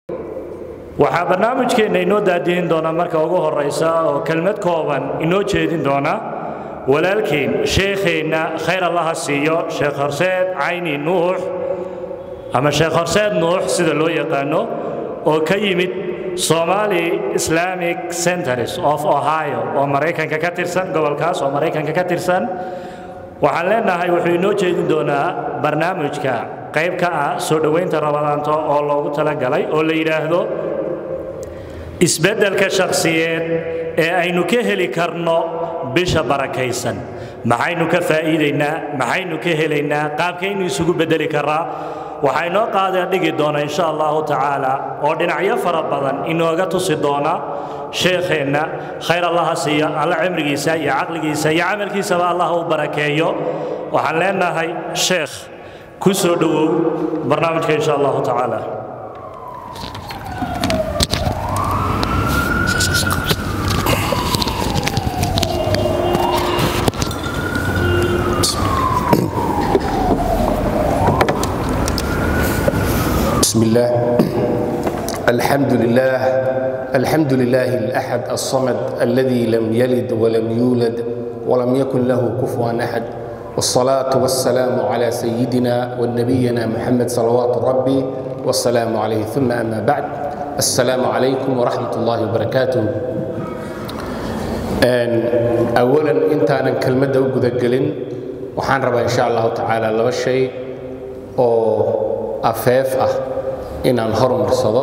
waxaa barnaamijkeenna inoo daadihin doona marka ugu horaysa oo kelmad kooban inoo jeedin doona walaalkeen sheekheenna khayr allaha siiyo sheekh horseed cayni nuux ama sheekh horseed nuux sida loo yaqaano oo ka yimid somali islamic centers of ohio oo maraykanka ka tirsan gobolkaas oo maraykanka ka tirsan waxaan leenahay wuxuu inoo jeedin doonaa barnaamijka qayb ka ah soo dhowaynta rabadaanto oo loogu talagalay oo la yidhaahdo isbeddelka shakhsiyeed ee aynu ka heli karno bisha barakaysan maxaynu ka faa'iidaynaa maxaynu ka helaynaa qaabkaynu isugu beddeli karraa waxaa inoo qaadee dhigi doona insha allahu tacaala oo dhinacyo fara badan inooga tusi doona sheekheenna khayr allaha siiya alla cimrigiisa iyo caqligiisa iyo camalkiisaba allah u barakeeyo waxaan leenahay sheekh ku soo dhowow barnaamijka insha allahu tacaala بسم الله الحمد لله الحمد لله الأحد الصمد الذي لم يلد ولم يولد ولم يكن له كفوا أحد والصلاة والسلام على سيدنا ونبينا محمد صلوات ربي والسلام عليه ثم أما بعد السلام عليكم ورحمة الله وبركاته أولا أنت أنا كلمة وجود الجلين وحان ربا إن شاء الله تعالى لما شيء أو afeef ah inaan horumarsado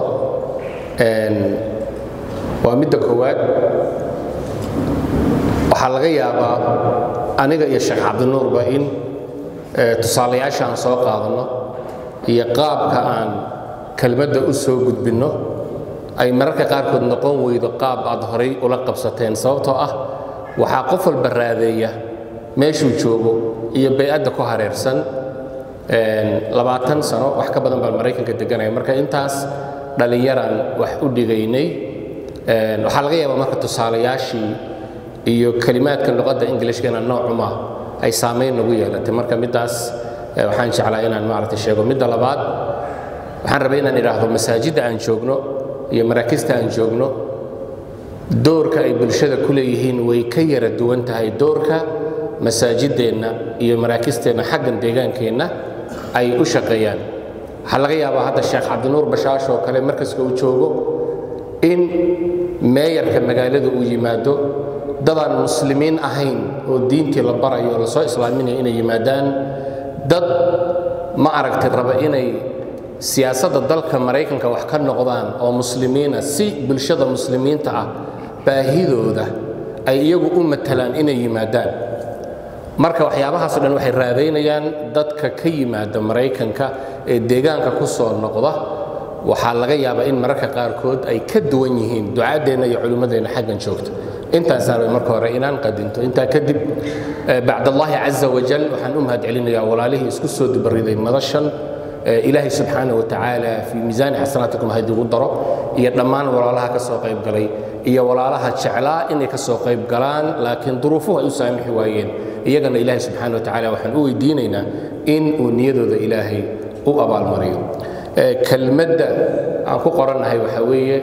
waa midda koowaad waxaa laga yaabaa aniga iyo sheekh cabdinuurba in tusaalayaasha aan soo qaadanno iyo qaabka aan kelmadda u soo gudbinno ay mararka qaarkood noqon weydo qaab aad horay ula qabsateen sababtoo ah waxaa qof walba raadeeya meeshuu joogo iyo bay-adda ku hareersan labaatan sano wax ka badan baan maraykanka deganaya marka intaas dhallinyaraan wax u dhigaynay waxaa laga yaabaa marka tusaalayaashii iyo kelimaadka luqadda ingilishkana noocuma ay saamayn nagu yeelatay marka middaas waxaan jeclaa inaan maaragtay sheego midda labaad waxaan rabay inaan idhaahdo masaajidda aan joogno iyo maraakista aan joogno doorka ay bulshada ku leeyihiin way ka yara duwan tahay doorka masaajideenna iyo maraakisteenna xaggan deegaankeenna ay u shaqeeyaan waxaa laga yaabaa hadda sheekh cabdinuur bashaash oo kale markaska uu joogo in meeyarka magaalada uu yimaado dadaan muslimiin ahayn oo diintii la barayo oo lasoo islaaminaya inay yimaadaan dad ma aragtay raba inay siyaasadda dalka maraykanka wax ka noqdaan oo muslimiina si bulshada muslimiinta ah baahidooda ay iyagu u matalaan inay yimaadaan marka waxyaabahaasoo dhan waxay raadaynayaan dadka ka yimaada maraykanka ee deegaanka ku soo noqda waxaa laga yaabaa in mararka qaarkood ay ka duwan yihiin ducaaddeenna iyo culimmadeenna xaggan joogta intaasaan way marka hore inaan qadinto intaa kadib bacdallaahi caza wajal waxaan u mahad celinayaa walaalihii isku soo dibariday madashan ilaahay subxaana wa tacaala fii miisaani xasanaatikum hadigu daro iyo dhammaan walaalaha ka soo qayb galay iyo walaalaha jeclaa inay ka soo qayb galaan laakiin duruufuhu ay u saamixi waayeen iyagana ilaahay subxaana wa tacaala waxaan u weydiinaynaa in uu niyadooda ilaahay u abaalmariyo kelmadda aan ku qorannahay waxaa weeye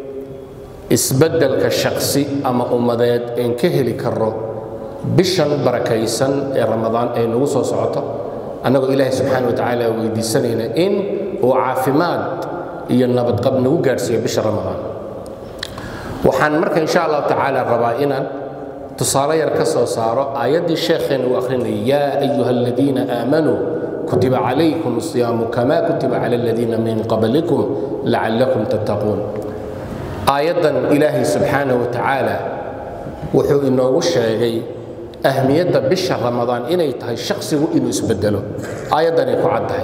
isbeddelka shaksi ama ummadeed een ka heli karro bishan barakaysan ee ramadaan ee nagu soo socoto annagoo ilaahay subxaana wa tacaala weydiisanayna in uu caafimaad iyo nabadqab nagu gaadhsiiyo bisha ramadaan waxaan marka insha allahu tacaala rabaa inaan tusaale yar ka soo saaro aayaddii sheekheenna uu akhrinayay yaa ayuha aladiina aamanuu kutiba calaykum asiyaamu kama kutiba cala aladiina min qablikum lacallakum tattaquun aayaddan ilaahay subxaana wa tacaala wuxuu inoogu sheegay ahmiyadda bisha ramadaan inay tahay shaksigu inuu isbedelo aayaddanay ku caddahay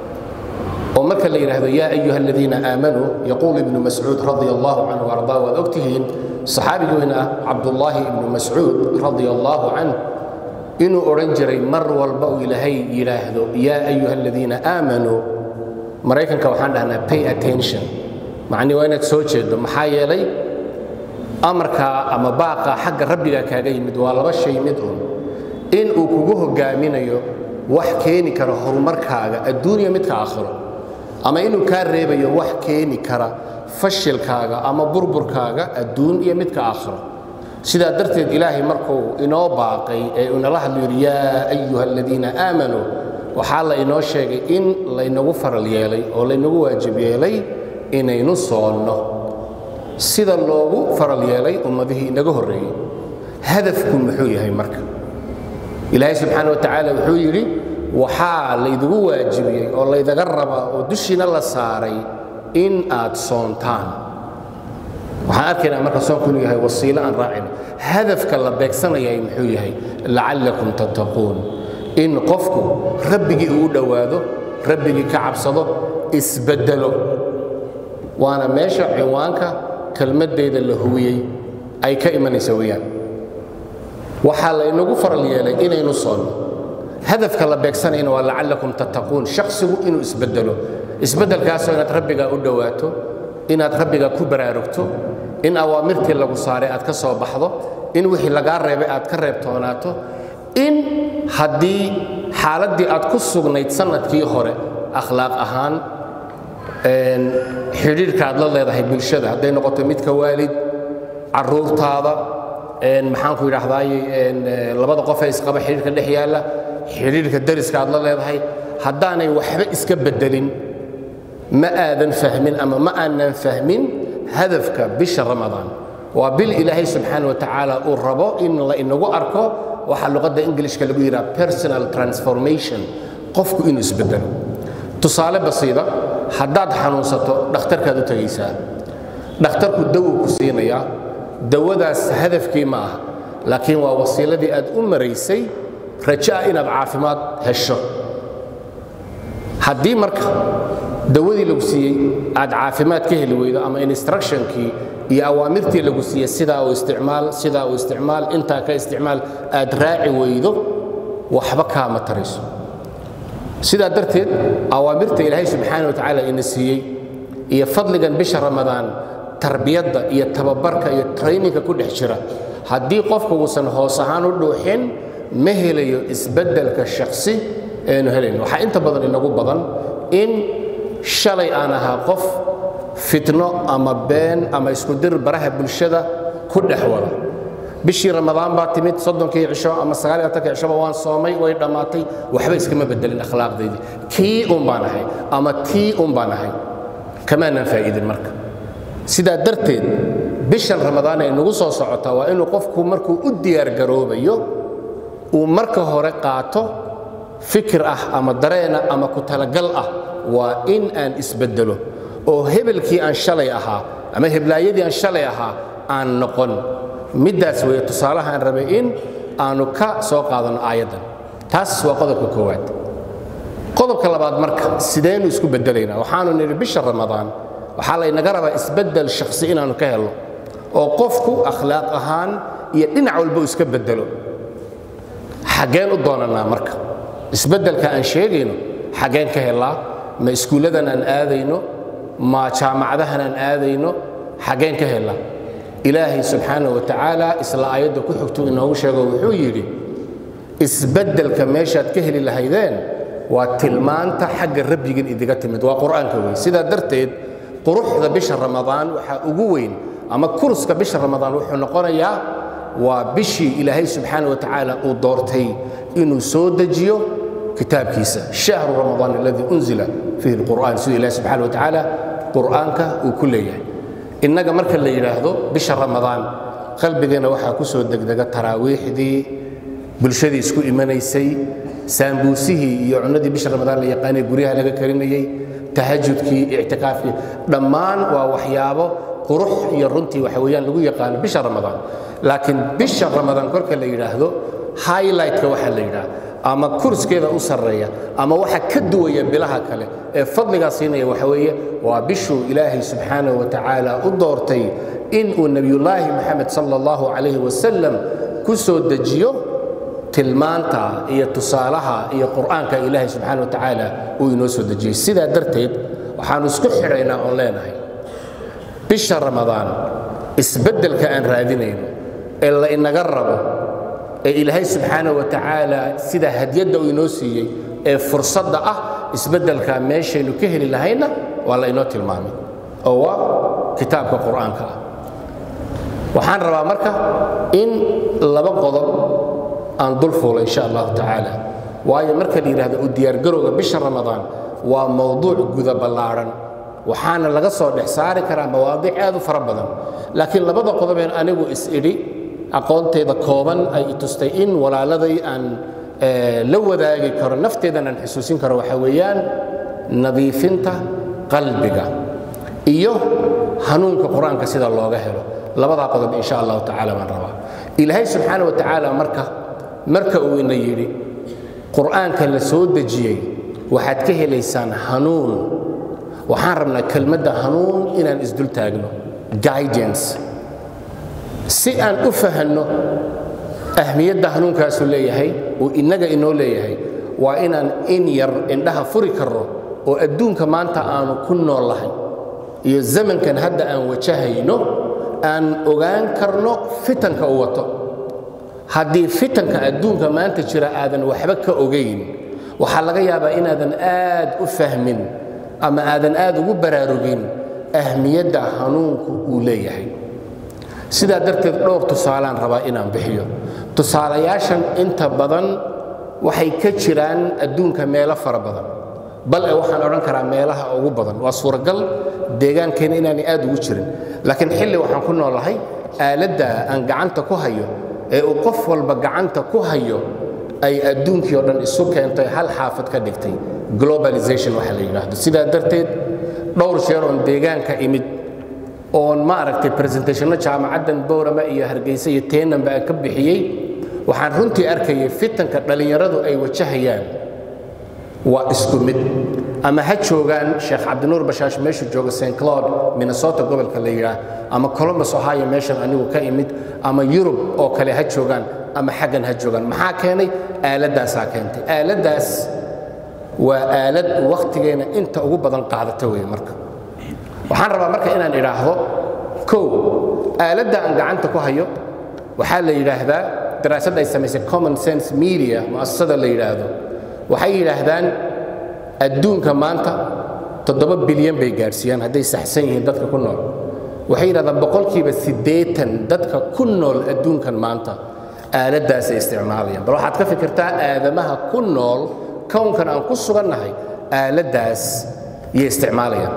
oo marka la yidhaahdo yaa ayuha aladiina aamanuu yaquul ibnu mascuud radia allahu canhu ardaa waad ogtihiin saxaabigi weyn ah cabdullaahi ibnu mascuud radia allahu canh inuu odhan jiray mar walba uu ilaahay yidhaahdo yaa ayuha aladiina aamanuu maraykanka waxaan dhahnaa pay attention macnii waa inaad soo jeedo maxaa yeelay amarkaa ama baaqaa xagga rabbiga kaaga yimid waa laba shay mid un in uu kugu hogaaminayo wax keeni karo horumarkaaga adduuniya midka aakhiro ama inuu kaa reebayo wax keeni kara fashilkaaga ama burburkaaga adduun iyo midka aakhiro sidaa darteed ilaahay markuu inoo baaqay ee inala hadlu yidhi yaa ayuha aladiina aamanuu waxaa la inoo sheegay in laynagu faral yeelay oo laynagu waajib yeelay inaynu soonno sida loogu faral yeelay ummadihii inaga horreeyey hadafku muxuu yahay marka ilaahay subxaana wa tacaala wuxuu yidhi waxaa laydigu waajibiyey oo laydaga rabaa oo dushiina la saaray in aad soontaan waxaan arkaynaa marka soonku inuu yahay wasiilo aan raacin hadafka la beegsanayay muxuu yahay lacallakum tattaquun in qofku rabbigii uu dhowaado rabbigii ka cabsado isbeddelo waana meesha cinwaanka kelmaddeeda la huwiyey ay ka imanaysa weeyaan waxaa laynagu faral yeelay inaynu soonno hadafka la beegsanayna waa lacallakum tattaquun shakhsigu inuu isbeddelo isbeddelkaasoo inaad rabbigaa u dhowaato inaad rabbigaa ku baraarugto in awaamirtii lagu saaray aad ka soo baxdo in wixii lagaa reebay aad ka reebtoonaato in haddii xaaladdii aad ku sugnayd sannadkii hore akhlaaq ahaan xidhiirka aad la leedahay bulshada hadday noqoto midka waalid carruurtaada maxaanku yidhaahdaay labada qof ee isqaba xidhiirka dhex yaalla xidhiirka dariska aad la leedahay haddaanay waxba iska beddelin ma aadan fahmin ama ma aanan fahmin hadafka bisha ramadaan waa bil ilaahay subxaana wa tacaala uu rabo in la inagu arko waxaa luqadda ingilishka lagu yidhaha personal transformation qofku inuu isbeddelo tusaale basiida haddaad xanuunsato dhakhtarkaad u tegaysaa dhakhtarku dawuu ku siinayaa dawadaas hadafkii ma aha laakiin waa wasiiladii aad u maraysay rajaa inaad caafimaad hesho haddii marka dawadii lagu siiyey aad caafimaad ka heli weydo ama instructionkii iyo awaamirtii lagu siiyey sidaa u isticmaal sidaa u isticmaal intaa ka isticmaal aad raaci weydo waxba kaama tarayso sidaa darteed awaamirta ilaahay subxaana wa tacaala ina siiyey iyo fadligan bisha ramadaan tarbiyadda iyo tababarka iyo trayninka ku dhex jira haddii qofku uusan hoos ahaan u dhuuxin ma helayo isbeddelka shakhsi eenu helayn waxaa inta badan inagu badan in shalay aan ahaa qof fitno ama been ama iskudir baraha bulshada ku dhex wada bishii ramadaan baa timid soddonkii cisho ama sagaal iyo afartankii cishoba waan soomay way dhammaatay waxba iskama bedelin akhlaaqdaydii kii un baan ahay ama tii un baan ahay kamaanan faa'iidin marka sidaa darteed bishan ramadaan ay nagu soo socotaa waa inuu qofku markuu u diyaargaroobayo uu marka hore qaato fikir ah ama dareena ama ku talagal ah waa in aan isbeddelo oo hebelkii aan shalay ahaa ama heblaayadii aan shalay ahaa aan noqon middaas weeye tusaalaha aan rabay in aanu ka soo qaadanno aayaddan taas waa qodobka koowaad qodobka labaad marka sidaynu isku beddelaynaa waxaanu nidhi bisha ramadaan waxaa laynaga rabaa isbeddel shakhsi inaannu ka helno oo qofku akhlaaq ahaan iyo dhinac walba uu iska beddelo xaggeen u doonannaa marka isbeddelka aan sheegayno xaggeen ka helaa ma iskuulladan aan aadayno ma jaamacadahan aan aadayno xaggeen ka helaa ilaahay subxaanah wa tacaala isla aayadda ku xigtuu inoogu sheego wuxuu yidhi isbeddelka meeshaad ka heli lahaydeen waa tilmaanta xagga rabbigan idiga timid waa qur'aanka wey sidaa darteed quruxda bisha ramadaan waxaa ugu weyn ama kuruska bisha ramadaan wuxuu noqonayaa waa bishii ilaahay subxaana wa tacaala uu doortay inuu soo dejiyo kitaabkiisa shahru ramadaan aladii unzila fiihi alqur'aan siduu ilahi subxaana wa tacaala qur'aanka uu ku leeyahay innaga marka la yidhaahdo bisha ramadaan qalbigeenna waxaa ku soo degdega taraawiixdii bulshadii isku imanaysay saambuusihii iyo cunnadii bisha ramadaan la yaqaanay guryaha laga karinayey tahajudkii ictikaafkii dhammaan waa waxyaabo qurux iyo runtii waxa weeyaan lagu yaqaano bisha ramadaan laakiin bisha ramadaan korka la yidhaahdo highlightka waxaa la yidhaha ama kurskeeda u sarreeya ama waxa ka duwaya bilaha kale ee fadligaa siinaya waxa weeye waa bishuu ilaahay subxaanahu wa tacaala u doortay inuu nebiyullaahi moxamed sala allahu calayhi wasalam ku soo dejiyo tilmaanta iyo tusaalaha iyo qur'aanka ilaahay subxaana wa tacaala uu inoo soo dejiyey sidaa darteed waxaannu isku xidhaynaa oon leenahay bisha ramadaan isbeddelka aan raadinayno ee la inaga rabo ee ilaahay subxaana wa tacaala sida hadyadda uu inoo siiyey ee fursadda ah isbeddelkaa meeshaynu ka heli lahayna waa la inoo tilmaamay oo waa kitaabka qur'aanka ah waxaan rabaa marka in laba qodob aan dul fuulo insha allahu tacaala waayo marka la yidhahdo u diyaargarowga bisha ramadaan waa mowduuc guda ballaadhan waxaana laga soo dhex saari karaa mawaadiic aad u fara badan laakiin labada qodobeen anigu is-idhi aqoontayda kooban ay i tustay in walaaladay aan la wadaagi karo nafteedan aan xusuusin karo waxaa weeyaan nadiifinta qalbiga iyo hanuunka qur-aanka sida looga helo labadaa qodob insha allahu tacaala baan rabaa ilaahay subxaana wa tacaala marka marka uu ina yidhi qur'aanka la soo dejiyey waxaad ka helaysaan hanuun waxaan rabnaa kelmadda hanuun inaan isdul taagno guidance si aan u fahanno ahmiyadda hanuunkaasu leeyahay uu innaga inoo leeyahay waa inaan in yar indhaha furi karno oo adduunka maanta aanu ku nool lahay iyo zamankan hadda aan wajahayno aan ogaan karno fitanka u wato haddii fitanka adduunka maanta jira aadan waxba ka ogayn waxaa laga yaabaa inaadan aad u fahmin ama aadan aad ugu baraarugin ahmiyadda hanuunku uu leeyahay sidaa darteed dhowr tusaalaan rabaa inaan bixiyo tusaalayaashan inta badan waxay ka jiraan adduunka meelo fara badan bal e waxaan odhan karaa meelaha ugu badan waa suuragal deegaankeena inaanay aad ugu jirin laakiin xilli waxaan ku noolahay aaladda aan gacanta ku hayo ee uu qof walba gacanta ku hayo ay adduunkii oo dhan isu keentay hal xaafad ka dhigtay globalization waxa la yidhaahdo sidaa darteed dhowr jeer oon deegaanka imid oon ma aragtay presentationno jaamacaddan bowrama iyo hargeysa iyo teenanba aan ka bixiyey waxaan runtii arkayay fitanka dhallinyaradu ay wajahayaan waa isku mid ama ha joogaan sheekh cabdinuur bashaash meeshuu jooga st cloud minnesota gobolka la yidhaah ama columbus ohio meeshan anigu ka imid ama yurub oo kale ha joogaan ama xaggan ha joogaan maxaa keenay aaladdaasaa keentay aaladdaas waa aalad wakhtigeena inta ugu badan qaadata wey marka waxaan rabaa marka inaan idhaahdo kow aaladda aan gacanta ku hayo waxaa la yidhaahdaa daraasad ay samaysay common sense media mu'asasada la yidhaahdo waxay yidhaahdaan adduunka maanta toddoba bilyan bay gaadhsiiyaan hadday saxsan yihiin dadka ku nool waxay yidhahdaan boqolkiiba siddeetan dadka ku nool adduunkan maanta aaladdaasay isticmaalayaan bal waxaad ka fikirtaa aadamaha ku nool kownkan aan ku sugannahay aaladdaas yay isticmaalayaan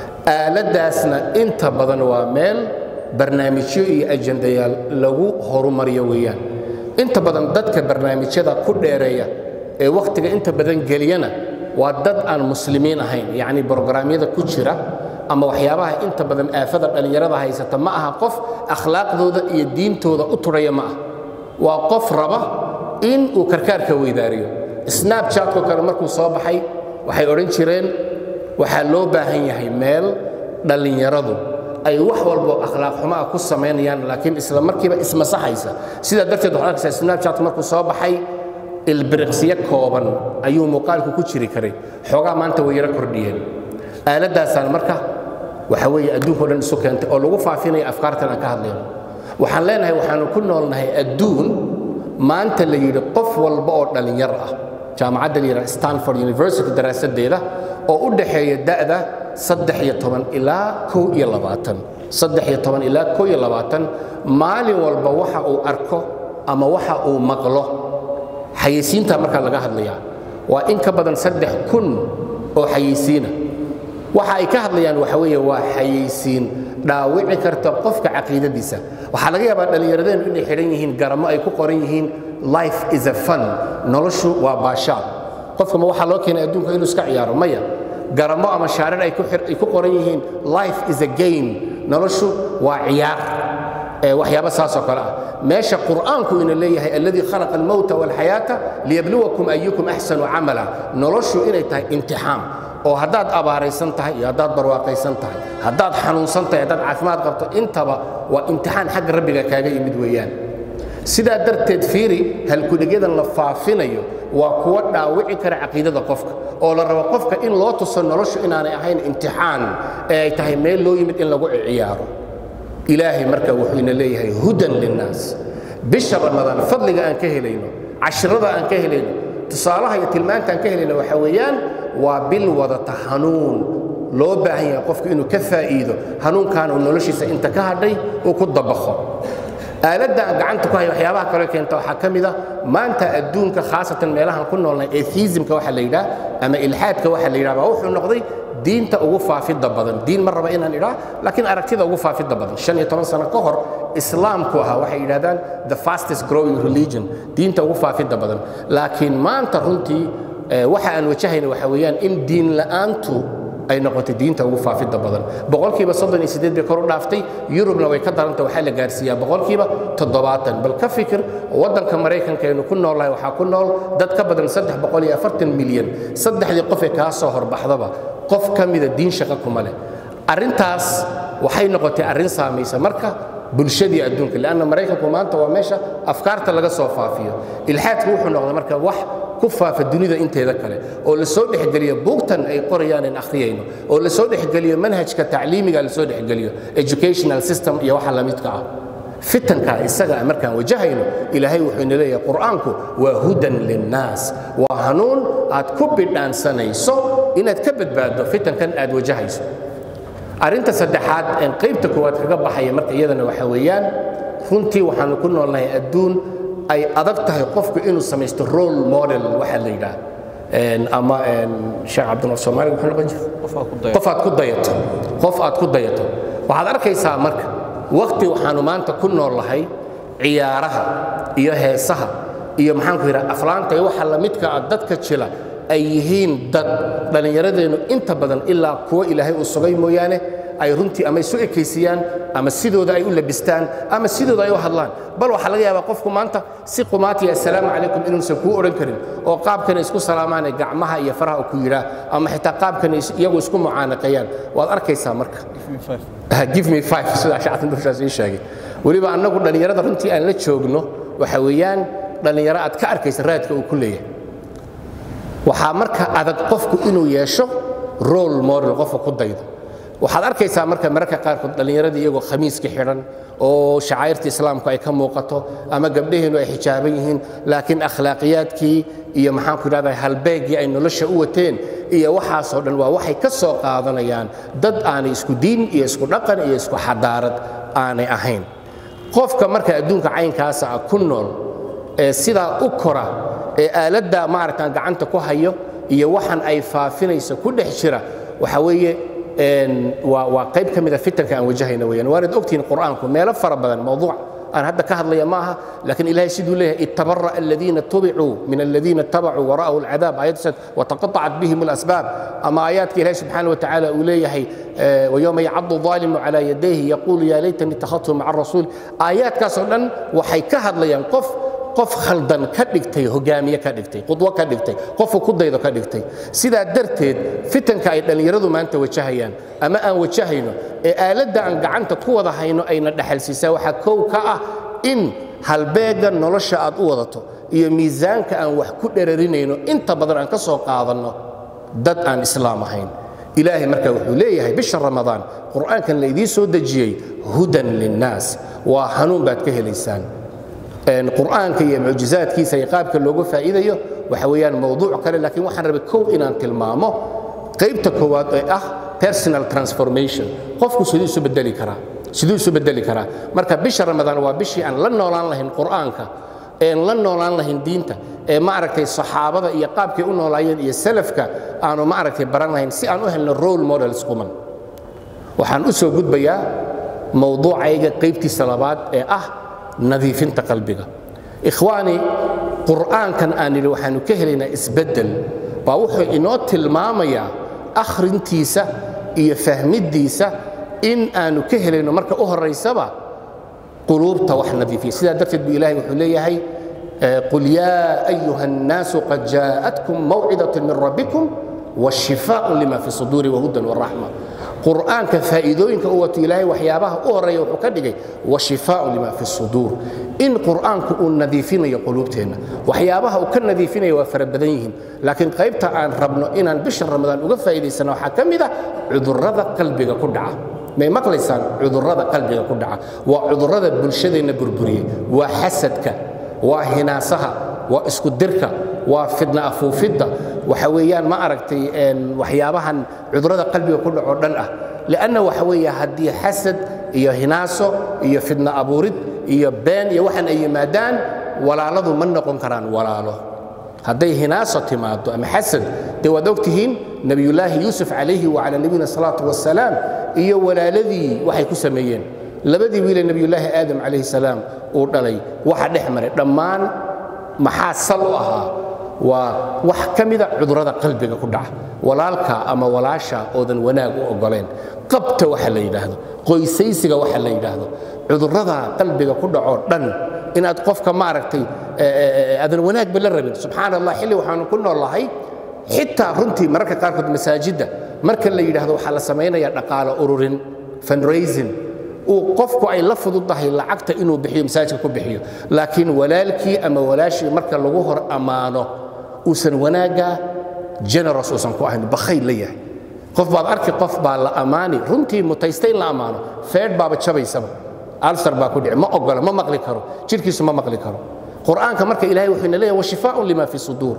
aaladdaasna inta badan waa meel barnaamijyo iyo ajendayaal lagu horumariyo weeyaan inta badan dadka barnaamijyada ku dheereeya ee wakhtiga inta badan geliyana waa dad aan muslimiin ahayn yacni brograamyada ku jira ama waxyaabaha inta badan aafada dhallinyarada haysata ma aha qof akhlaaqdooda iyo diintooda u tudhaya ma ah waa qof raba in uu karkaarka weydaariyo snabchatko kale markuu soo baxay waxay odhan jireen waxaa loo baahan yahay meel dhallinyaradu ay wax walbo akhlaaq xumo ah ku samaynayaan laakiin isla markiiba ismasaxaysa sidaa darteed waxaad arkaysaa snabchat markuu soo baxay ilbiriqsiyo kooban ayuu muuqaalku ku jiri karay xoogaa maanta way yaro kordhiyeen aaladdaasaan marka waxa weeye adduunka o dhan isu keentay oo lagu faafinaya afkaartan aan ka hadlayno waxaan leenahay waxaanu ku noolnahay adduun maanta la yidhi qof walba oo dhallinyar ah jaamacadda la yidhaha stanford university daraasaddeeda oo u dhaxeeya da'da saddex iyo toban ilaa kow iyo labaatan saddex iyo toban ilaa kow iyo labaatan maalin walba waxa uu arko ama waxa uu maqlo xayeysiinta markaa laga hadlayaa waa in ka badan saddex kun oo xayeysiina waxa ay ka hadlayaan waxa weeye waa xayeysiin dhaawici karta qofka caqiidadiisa waxaa laga yaabaa dhallinyaradeennu inay xidhan yihiin garamo ay ku qoran yihiin life is a fun noloshu waa baashaal qofkama waxaa loo keenay adduunka inuu iska ciyaaro maya garamo ama shaarar ay ku qoran yihiin life is a game noloshu waa ciyaar waxyaaba saasoo kale ah meesha qur'aanku ina leeyahay alladii khalaqa almowta walxayaata liyabluwakum ayukum axsanu camala noloshu inay tahay imtixaan oo haddaad abaaraysan tahay iyo haddaad barwaaqaysan tahay haddaad xanuunsan tahay haddaad caafimaad qabto intaba waa imtixaan xagga rabbiga kaaga yimid weeyaan sidaa darteed fiiri halkudhegyadan la faafinayo waa kuwa dhaawici kara caqiidada qofka oo la rabo qofka in loo tuso noloshu inaanay ahayn imtixaan ee ay tahay meel loo yimid in lagu ciyaaro ilaahay marka wuxuu ina leeyahay hudan linnaas bisha ramadaan fadliga aan ka helayno cashrada aan ka helayno tusaalaha iyo tilmaantaan ka helayna waxa weeyaan waa bil wadata hanuun loo baahan yahay qofku inuu ka faa'iido hanuunkaana uu noloshiisa inta ka hadhay uu ku dabaqo aaladda aan gacanta ku hayo waxyaabaha kale keenta waxaa ka mid a maanta adduunka khaasatan meelahan ku noolnay atheismka waxa la yidhaah ama ilxaadka waxa la yidhaha baa wuxuu noqday diinta ugu faafidda badan diin ma raba inaan idhaa laakiin aragtida ugu faafidda badan shan iyo toban sano ka hor islaamku ahaa waxay yidhahdaan the fastest growing religion diinta ugu faafidda badan laakiin maanta runtii waxa aan wajahayna waxa weeyaan in diin la'aantu ay noqotay diinta ugu faafidda badan boqolkiiba soddon iyo siddeed bay kor u dhaaftay yurubna way ka daranta waxaa la gaarsiiyaa boqolkiiba toddobaatan bal ka fikir waddanka maraykanka aynu ku noolnahay waxaa ku nool dad ka badan saddex boqol iyo afartan milyan saddexdii qof ee kaa soo horbaxdaba qof ka mida diin shaqo kuma leh arrintaas waxay noqotay arrin saamaysa marka bulshadii adduunka leanna maraykanku maanta waa meesha afkaarta laga soo faafiyo ilxaadku wuxuu noqday marka wax ku faafa dunida inteeda kale oo la soo dhexgeliyo buugtan ay qorayaan in akhriyayno oo la soo dhexgeliyo manhajka tacliimiga la soo dhexgeliyo educational system iyo waxa la midka ah fitanka isaga markaan wajahayno ilaahay wuxuu ina leeyahay qur'aanku waa hudan linnaas waa hanuun aad ku bidhaansanayso inaad ka badbaaddo fitankan aad wajahayso arrinta saddexaad een qaybta koowaad kaga baxaya marka iyadana waxa weeyaan runtii waxaanu ku noolnahay adduun ay adag tahay qofku inuu samaysto role model waxa la yidhaah ama sheekh cabdinur soomaali muxuu noqon jira qof aad ku dayato qof aad ku dayato waxaad arkaysaa marka waqti waxaanu maanta ku noolahay ciyaaraha iyo heesaha iyo maxaanku yidhaha aflaanta iyo waxa la midka ah dadka jila ay yihiin dad dhallinyaradeennu inta badan ilaa kuwo ilaahay uu sugay mooyaane ay runtii ama isu ekaysiiyaan ama sidooda ay u labistaan ama sidooda ay u hadlaan bal waxaa laga yaabaa qofku maanta si qumaatiya assalaamu calaykum inuusan kuu odhan karin oo qaabkana isku salaamaane gacmaha iyo faraha ku yidhaah ama xitaa qaabkana iyagu isku mucaanaqeeyaan waad arkaysaa marka give me five sidaa shacabtan dushaas ii sheegay weliba annagu dhallinyarada runtii aan la joogno waxa weeyaan dhallinyaro aad ka arkaysa raadka uu ku leeyahay waxaa marka adag qofku inuu yeesho role model qofka ku daydo waxaad arkaysaa marka mararka qaarkood dhallinyaradii iyagoo khamiiska xidhan oo shacairta islaamku ay ka muuqato ama gabdhaheennu ay xijaaban yihiin laakiin akhlaaqiyaadkii iyo maxaanku idhahdaa halbeeggii ay nolosha u wateen iyo waxaasoo dhan waa waxay ka soo qaadanayaan dad aanay isku diin iyo isku dhaqan iyo isku xadaarad aanay ahayn qofka marka adduunka caynkaasa ah ku nool ee sidaa u kora ee aaladda maaragtaan gacanta ku hayo iyo waxan ay faafinayso ku dhex jira waxa weeye waa qayb ka mida fitanka aan wajahayna weyaan waanad ogtihiin qur'aanku meelo fara badan mawduuc aan hadda ka hadlaya ma aha laakiin ilahay siduu leeyahay itabara aladiina tubicuu min aladiina tabacuu wara'ahu alcadaab aayaddaas wataqatacat bihim alasbaab ama aayaadka ilahay subxaana watacaala uu leeyahay ويوم يعض الظالم على يديه يقول يا ليتني اتخذت مع الرسول آياتkaasoo dhan waxay ka hadlayaan qof qof khaldan ka dhigtay hogaamiye ka dhigtay qudwo ka dhigtay qofku ku daydo ka dhigtay sidaa darteed fitanka ay dhallinyaradu maanta wajahayaan ama aan wajahayno ee aaladda aan gacanta ku wada hayno ayna dhaxalsiisaa waxaa kow ka ah in halbeegga nolosha aad u wadato iyo miisaanka aan wax ku dherarinayno inta badan aan ka soo qaadanno dad aan islaam ahayn ilaahay marka wuxuu leeyahay bisha ramadaan qur'aankan la idiin soo dejiyey hudan linnaas waa hanuun baad ka helaysaan qur'aanka iyo mucjizaadkiisa iyo qaabka looga faa'iidayo waxa weeyaan mawduuc kale laakiin waxaan rabay kow inaan tilmaamo qaybta koowaad ee ah personal transformation qofku siduu isu bedeli karaa siduu isu bedeli karaa marka bisha ramadaan waa bishii aan la noolaan lahayn qur'aanka een la noolaan lahayn diinta ee maaragtay saxaabada iyo qaabkay u noolaayeen iyo salafka aanu maaragtay baran lahayn si aan u helno role models kuman waxaan u soo gudbayaa mawduucayga qaybtiisa labaad ee ah nadiifinta qalbiga ikhwaani qur'aankan aan nidhi waxaanu ka helaynaa isbeddel baa wuxuu inoo tilmaamayaa akhrintiisa iyo fahmiddiisa in aanu ka helayno marka u horaysaba quluubta wax nadiifiya sidaa darteed buu ilahay wuxuu leeyahay qul yaa ayuha الnaasu qad jaءatkum mawcidaة min rabbikum washifaaء lima fi suduuri wahudan waraxma qur'aanka faa'iidooyinka u wato ilaahay waxyaabaha u horeeya wuxuu ka dhigay washifaaء lima fi suduur in qur'aanku uu nadiifinayo quluubteenna waxyaabaha uu ka nadiifinaya waa fara badan yihiin laakiin qaybta aan rabno inaan bisha ramadaan uga faa'iidaysana waxaa ka mid ah cudurrada qalbiga ku dhaca may maqlaysaan cudurrada qalbiga ku dhaca waa cudurrada bulshadeenna burburiyey waa xasadka waa hinaasaha waa isku dirka waa fidna afuufidda waxa weeyaan ma aragtay waxyaabahan cudurrada qalbiga ku dhaco dhan ah lianna waxa weeye haddii xasad iyo hinaaso iyo fidna abuurid iyo been iyo waxaan ay yimaadaan walaaladu ma noqon karaan walaalo hadday hinaaso timaado ama xasad dee waad ogtihiin nebiyullaahi yuusuf calayhi wacala nabiyina salaatu wasalaam iyo walaaladii waxay ku sameeyeen labadii wiile nebiyullaahi aadam calayhi salaam uu dhalay waxa dhex maray dhammaan maxaa sal u ahaa waa wax ka mida cudurrada qalbiga ku dhaca walaalka ama walaasha oodan wanaag u ogoleen qabta waxa la yidhaahdo qoysaysiga waxa la yidhaahdo cudurrada qalbiga ku dhacoo dhan inaad qofka maaragtay aadan wanaagba la rabin subxaan allah xilli waxaanu ku noolahay xitaa runtii mararka qaarkood masaajidda marka la yidhaahdo waxaa la samaynayaa dhaqaalo ururin fundraising uu qofku ay la fududahay lacagta inuu bixiyo masaajidka ku bixiyo laakiin walaalkii ama walaashii marka lagu hor ammaano uusan wanaagga generous uusan ku ahayn bakhayl la yahay qof baad arki qof baa la ammaani runtii mutaysta in la ammaano feedh baaba jabaysaba alsar baa ku dhici ma ogola ma maqli karo jidhkiisu ma maqli karo qur'aanka marka ilahay wuxuu ina leeyahay washifaaun lima fi suduur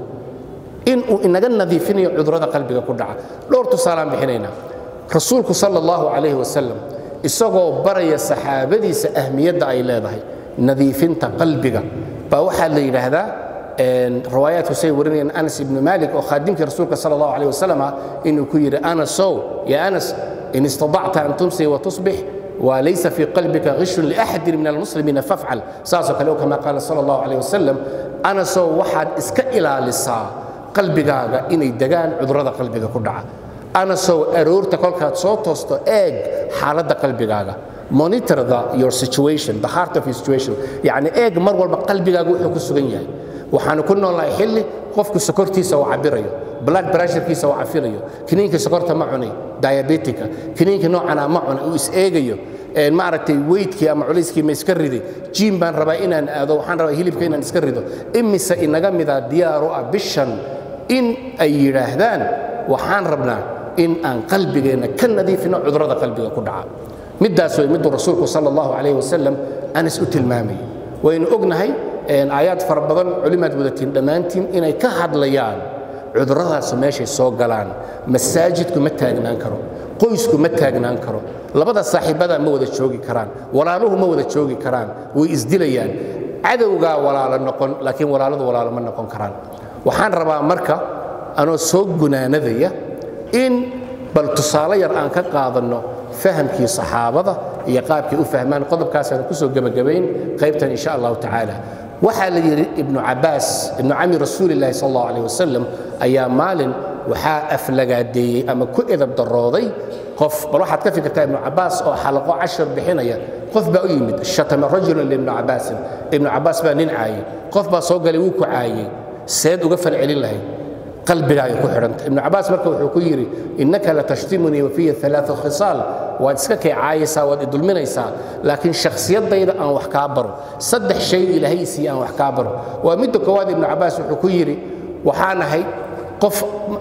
inuu inaga nadiifinayo cudurrada qalbiga ku dhaca dhowr tusaalaan bixinaynaa rasuulku sala allahu calayhi wasalam isagoo baraya saxaabadiisa ahmiyadda ay leedahay nadiifinta qalbiga baa waxaa la yidhaahdaa riwaayaadku say warinayaan anas ibnu malik oo khaadimkii rasuulka sala allahu calayh wasalam ah inuu ku yidhi anasow ya anas in istadacta an tumsi wa tusbix وليس في قلبك غش لأحد من المسلمين فافعل ساسو كلو كما قال صلى الله عليه وسلم أنا سو واحد اسك إلى لسا قلبك إني دقان عذرة قلبك كدعا أنا سو أرورت كل سو توستو إيج حالة قلبك monitor the, your situation the heart of your situation يعني eeg mar walba qalbigaaga wuxuu ku sugan yahay waxaanu ku noolnahay xilli qofku sokortiisa uu cabirayo blood pressurekiisa uu cafinayo kiniinka sokorta ma cunay diabetica kiniinka noocana ma cunay uu is eegayo maaragtay weydkii ama culayskii ma iska riday jiim baan rabaa inaan aado waxaan rabaa hilibka inaan iska rido imise inaga mida diyaar u ah bishan in ay yidhaahdaan waxaan rabnaa in aan qalbigeenna ka nadiifino cudurrada qalbiga ku dhaca middaas way miduu rasuulku sala allahu calayh wasalam anas u tilmaamayay waynu ognahay aayaad fara badan culimaad wadatiin dhammaantiin inay ka hadlayaan cudurradaasu meeshay soo galaan masaajidku ma taagnaan karo qoysku ma taagnaan karo labada saaxiibada ma wada joogi karaan walaaluhu ma wada joogi karaan way isdilayaan cadowgaa walaalo noqon laakiin walaaladu walaalo ma noqon karaan waxaan rabaa marka anoo soo gunaanadaya in bal tusaale yar aan ka qaadanno fahamkii saxaabada iyo qaabkay u fahmaan qodobkaasaan kusoo gebagabayn qaybtan insha allahu tacaala waxaa la yidhi ibnu cabaas ibnu cami rasuulillahi sal allahu aleh wasalam ayaa maalin waxaa aflagaadeeyey ama ku edab darooday qof bal waxaad ka fikirtaa ibnu cabaas oo xalaqo cashar bixinaya qof baa u yimid shatama rajulan liibnu cabaasin ibnu cabaas baa nin caayey qof baa soo galay wuu ku caayey seed uga falcelin lahayd qalbigaaga ku xidhanta ibnu cabaas marka wuxuu ku yidhi innaka latashtimunii wafiya alaaa khisaal waad iska kay caayaysaa waad idulminaysaa laakiin shakhsiyadayda aan wax kaa baro saddex shay ilaahay siiye aan wax kaa baro waa midda koowaad ibnu cabaas wuxuu ku yidhi waxaan ahay qof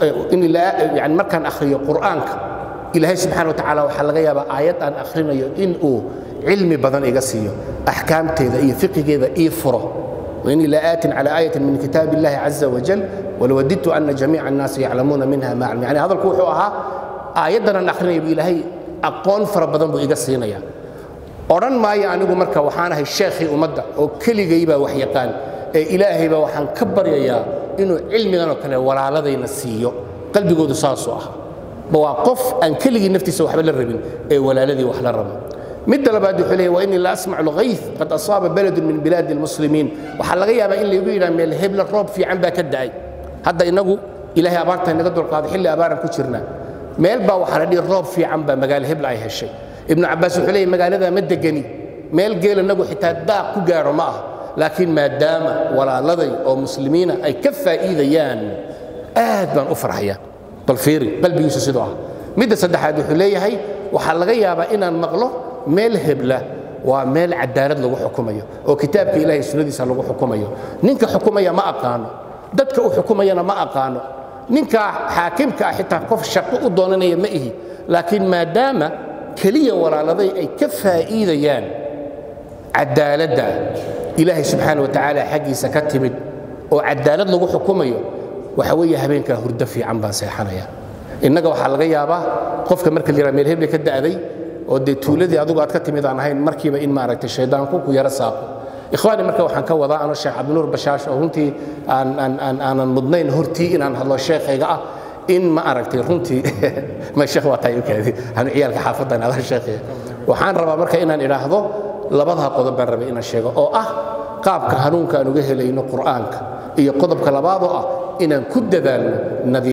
yani markaan akhriyo qur'aanka ilaahay subxana watacaala waxaa laga yaabaa aayad aan akhrinayo in uu cilmi badan iga siiyo axkaamteeda iyo fiqigeeda ii furo وإني لآت على آية من كتاب الله عز وجل ولوددت أن جميع الناس يعلمون منها ما علم يعني هذا الكوحو أها آياتنا نحن بإلهي أقون فربضان بإيقا سينيا أران ما يعني مركا وحانا الشيخ أمدا أو كل جيبا وحيقان إلهي با وحان كبر يا إنه علمي أنا كلا ولا لدي نسيو قلبي قد ساسو أها بواقف أن كل نفتي سوى حبل الربين ولا الذي وحلا الربين midda labaad wuxuu leeyahy waa inii la asmacu lghayth qad asaaba baladun min bilaadi almuslimiin waxaa laga yaabaa in laygu yidhaha meel hebla roob fiican baa ka da'ay hadda innagu ilaahay abaarta inaga dulqaaday xilli abaaran ku jirna meel baa waxaa la dhihi roob fiican baa magaalo hebla ay heshay ibnu cabbaas wuxuu leeyahy magaalada ma degani meel geel inagu xitaa daaq ku gaadho ma ah laakiin maadaama walaaladay oo muslimiina ay ka faa'iidayaan aad baan u farxaya bal fiiri qalbigiisu sidoo ah midda saddexaad wuxuu leeyahay waxaa laga yaabaa inaan maqlo meel hebla waa meel cadaalad lagu xukumayo oo kitaabka ilahay sunnadiisa lagu xukumayo ninka xukumaya ma aqaano dadka u xukumayana ma aqaano ninka xaakimka ah xitaa qof shaqo u doonanaya ma ihi laakiin maadaama keliya walaaladay ay ka faa'iidayaan cadaaladda ilaahay subxaana wa tacaala xaggiisa ka timid oo cadaalad lagu xukumayo waxa weeye habeenkaa hurdo fiican baan seexanaya innaga waxaa laga yaabaa qofka marka la yidhaha meel heble ka da'day oo dee tuuladii adigu aad ka timid aan ahayn markiiba in maaragtay shaydaanku ku yaro saaqo ikhwaani marka waxaan ka wadaa anoo sheekh cabdinuur bashaash oo runtii aanan mudnayn hortii inaan hadlo sheekhayga ah in ma aragtay runtii ma sheekh waa tahay ukaadi anu ciyaalka xaafaddan adaa sheekhaya waxaan rabaa marka inaan idhaahdo labadaa qodob baan rabay inaan sheego oo ah qaabka hanuunka aan uga helayno qur'aanka iyo qodobka labaadoo ah inaan ku dadaalno